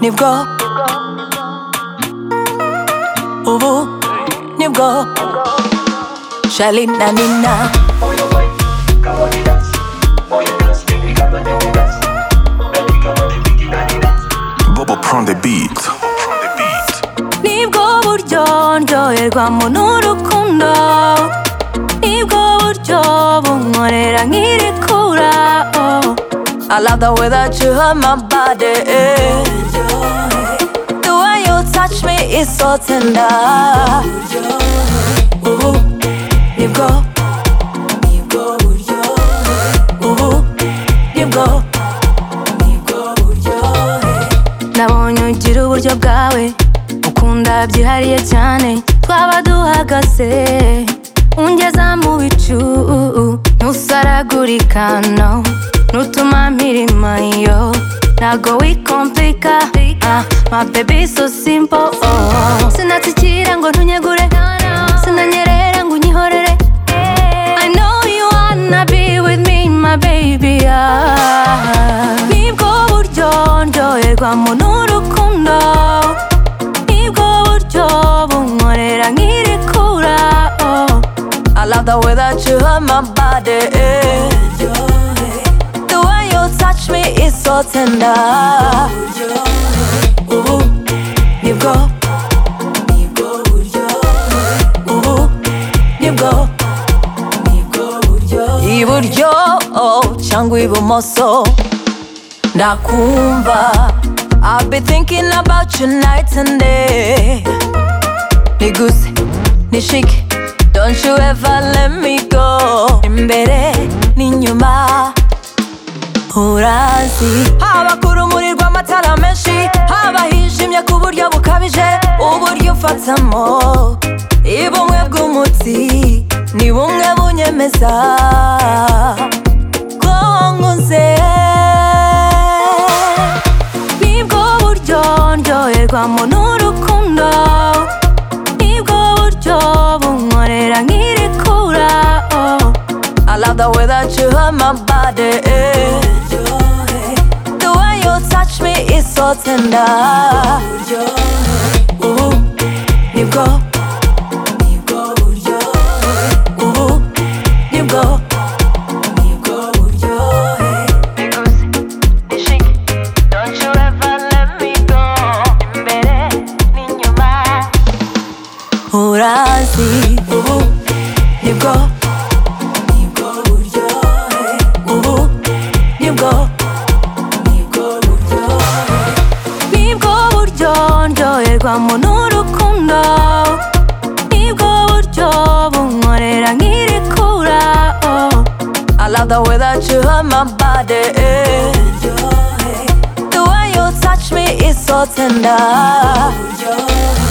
nibwo ubu nibwo shali na nina Bobo prend des beats. nibwo buryo ndyoherwamo n'urukundo nibwo buryo bunkorera nk'irekura oh. I love the way that you hurt my body eh. The way you touch me is so tender Ubu nibwo nibwo buryo Ubu nibwo nibwo buryo Nabonye ugira uburyo bwawe ukunda byihariye cyane twaba duhagaze ungeza mu bicu ntusaragurika no nutuma mpirima yo ntago wikompika ah, my baby so simple oh. sinatsikira ngo ntunyegure sinanyerera ngo unyihorere I know you wanna be with me my baby ah. nibwo buryo ndyoherwamo n'urukundo nibwo buryo bunkorera nk'irekura oh. I love the way that you hurt my body eh. The way you touch me is so tender Ubu nibwo nibwo buryo Ubu nibwo nibwo buryo Iburyo oh, cyangwa ibumoso ndakumva I've been thinking about you night and day niguse nishike don't you ever let me go imbere n'inyuma urazi haba ku rumuri rw'amatara menshi haba hijimye ku buryo bukabije uburyo ufatamo ni bumwe bw'umutsi ni bumwe bunyemeza ko nkuze nibwo buryo ndyoherwamo n'urukundo nibwo buryo bunkorera nk'irekura oh. I love the way that you hurt my body eh. The way you touch me is so tender Ubu nibwo nibwo buryo Ubu nibwo nibwo buryo eh. urazi ubu nibwo nibwo buryo ubu nibwo nibwo buryo nibwo buryo ndyoherwamo n'urukundo nibwo buryo bunkorera nk'irekura oh. I love the way that you hurt my body eh. The way you touch me is so tender